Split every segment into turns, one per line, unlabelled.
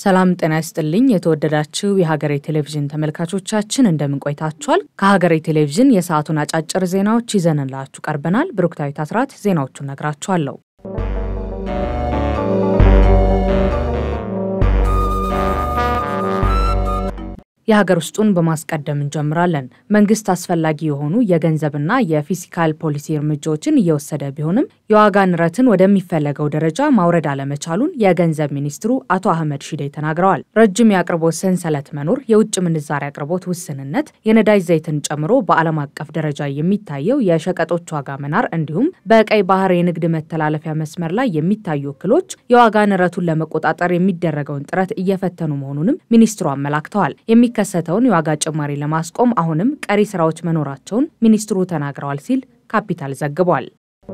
ሰላም ጤና ይስጥልኝ። የተወደዳችሁ የሀገሬ ቴሌቪዥን ተመልካቾቻችን እንደምን ቆይታችኋል? ከሀገሬ ቴሌቪዥን የሰዓቱን አጫጭር ዜናዎች ይዘንላችሁ ቀርበናል። ብሩክታዊት አስራት ዜናዎቹን ነግራችኋለሁ። የሀገር ውስጡን በማስቀደም እንጀምራለን። መንግስት አስፈላጊ የሆኑ የገንዘብና የፊስካል ፖሊሲ እርምጃዎችን እየወሰደ ቢሆንም የዋጋ ንረትን ወደሚፈለገው ደረጃ ማውረድ አለመቻሉን የገንዘብ ሚኒስትሩ አቶ አህመድ ሺዴ ተናግረዋል። ረጅም የአቅርቦት ሰንሰለት መኖር፣ የውጭ ምንዛሪ አቅርቦት ውስንነት፣ የነዳጅ ዘይትን ጨምሮ በዓለም አቀፍ ደረጃ የሚታየው የሸቀጦች ዋጋ መናር እንዲሁም በቀይ ባህር የንግድ መተላለፊያ መስመር ላይ የሚታዩ እክሎች የዋጋ ንረቱን ለመቆጣጠር የሚደረገውን ጥረት እየፈተኑ መሆኑንም ሚኒስትሩ አመላክተዋል። የሚከሰተውን የዋጋ ጭማሪ ለማስቆም አሁንም ቀሪ ስራዎች መኖራቸውን ሚኒስትሩ ተናግረዋል ሲል ካፒታል ዘግቧል።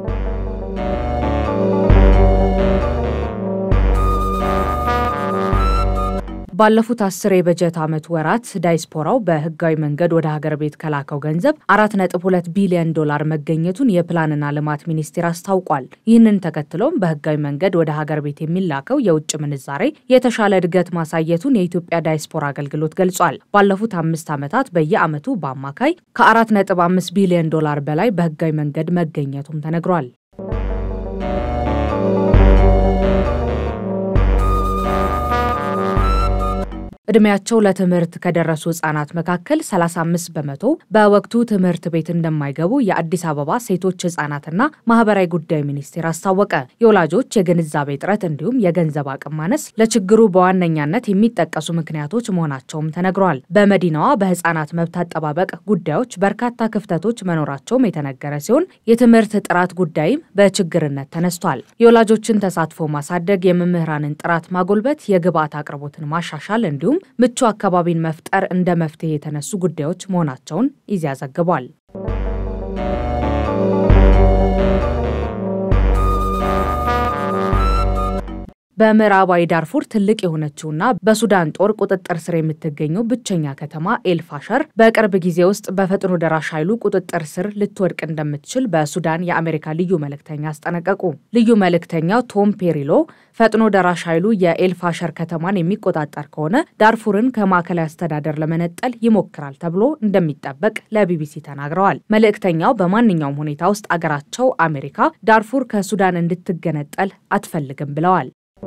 ባለፉት አስር የበጀት ዓመት ወራት ዳይስፖራው በህጋዊ መንገድ ወደ ሀገር ቤት ከላከው ገንዘብ አራት ነጥብ ሁለት ቢሊዮን ዶላር መገኘቱን የፕላንና ልማት ሚኒስቴር አስታውቋል። ይህንን ተከትሎም በህጋዊ መንገድ ወደ ሀገር ቤት የሚላከው የውጭ ምንዛሬ የተሻለ እድገት ማሳየቱን የኢትዮጵያ ዳይስፖራ አገልግሎት ገልጿል። ባለፉት አምስት ዓመታት በየዓመቱ በአማካይ ከአራት ነጥብ አምስት ቢሊዮን ዶላር በላይ በህጋዊ መንገድ መገኘቱም ተነግሯል። እድሜያቸው ለትምህርት ከደረሱ ህጻናት መካከል 35 በመቶ በወቅቱ ትምህርት ቤት እንደማይገቡ የአዲስ አበባ ሴቶች ህጻናትና ማህበራዊ ጉዳይ ሚኒስቴር አስታወቀ። የወላጆች የግንዛቤ እጥረት እንዲሁም የገንዘብ አቅም ማነስ ለችግሩ በዋነኛነት የሚጠቀሱ ምክንያቶች መሆናቸውም ተነግረዋል። በመዲናዋ በህጻናት መብት አጠባበቅ ጉዳዮች በርካታ ክፍተቶች መኖራቸውም የተነገረ ሲሆን የትምህርት ጥራት ጉዳይም በችግርነት ተነስቷል። የወላጆችን ተሳትፎ ማሳደግ፣ የመምህራንን ጥራት ማጎልበት፣ የግብዓት አቅርቦትን ማሻሻል እንዲሁም ምቹ አካባቢን መፍጠር እንደ መፍትሄ የተነሱ ጉዳዮች መሆናቸውን ኢዜአ ዘግቧል። በምዕራባዊ ዳርፉር ትልቅ የሆነችውና በሱዳን ጦር ቁጥጥር ስር የምትገኘው ብቸኛ ከተማ ኤልፋሸር በቅርብ ጊዜ ውስጥ በፈጥኖ ደራሽ ኃይሉ ቁጥጥር ስር ልትወድቅ እንደምትችል በሱዳን የአሜሪካ ልዩ መልእክተኛ አስጠነቀቁ። ልዩ መልእክተኛው ቶም ፔሪሎ ፈጥኖ ደራሽ ኃይሉ የኤልፋሸር ከተማን የሚቆጣጠር ከሆነ ዳርፉርን ከማዕከላዊ አስተዳደር ለመነጠል ይሞክራል ተብሎ እንደሚጠበቅ ለቢቢሲ ተናግረዋል። መልእክተኛው በማንኛውም ሁኔታ ውስጥ አገራቸው አሜሪካ ዳርፉር ከሱዳን እንድትገነጠል አትፈልግም ብለዋል።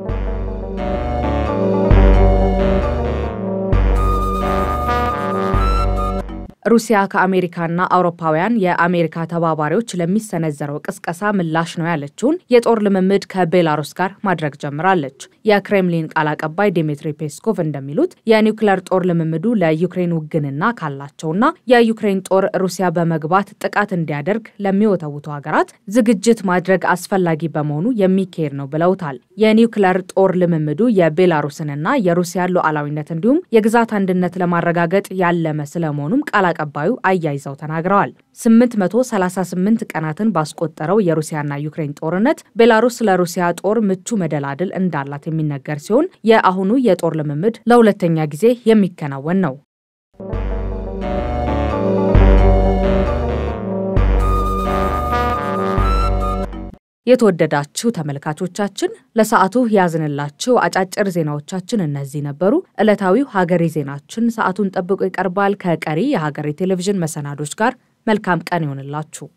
ሩሲያ ከአሜሪካና አውሮፓውያን የአሜሪካ ተባባሪዎች ለሚሰነዘረው ቅስቀሳ ምላሽ ነው ያለችውን የጦር ልምምድ ከቤላሩስ ጋር ማድረግ ጀምራለች። የክሬምሊን ቃል አቀባይ ዲሚትሪ ፔስኮቭ እንደሚሉት የኒውክሌር ጦር ልምምዱ ለዩክሬን ውግንና ካላቸውና የዩክሬን ጦር ሩሲያ በመግባት ጥቃት እንዲያደርግ ለሚወተውቱ ሀገራት ዝግጅት ማድረግ አስፈላጊ በመሆኑ የሚካሄድ ነው ብለውታል። የኒውክሌር ጦር ልምምዱ የቤላሩስንና የሩሲያን ሉዓላዊነት እንዲሁም የግዛት አንድነት ለማረጋገጥ ያለመ ስለመሆኑም ቃል አቀባዩ አያይዘው ተናግረዋል። 838 ቀናትን ባስቆጠረው የሩሲያና ዩክሬን ጦርነት ቤላሩስ ለሩሲያ ጦር ምቹ መደላድል እንዳላት የሚነገር ሲሆን የአሁኑ የጦር ልምምድ ለሁለተኛ ጊዜ የሚከናወን ነው። የተወደዳችሁ ተመልካቾቻችን ለሰዓቱ ያዝንላችሁ አጫጭር ዜናዎቻችን እነዚህ ነበሩ። ዕለታዊው ሀገሬ ዜናችን ሰዓቱን ጠብቆ ይቀርባል። ከቀሪ የሀገሬ ቴሌቪዥን መሰናዶች ጋር መልካም ቀን ይሆንላችሁ።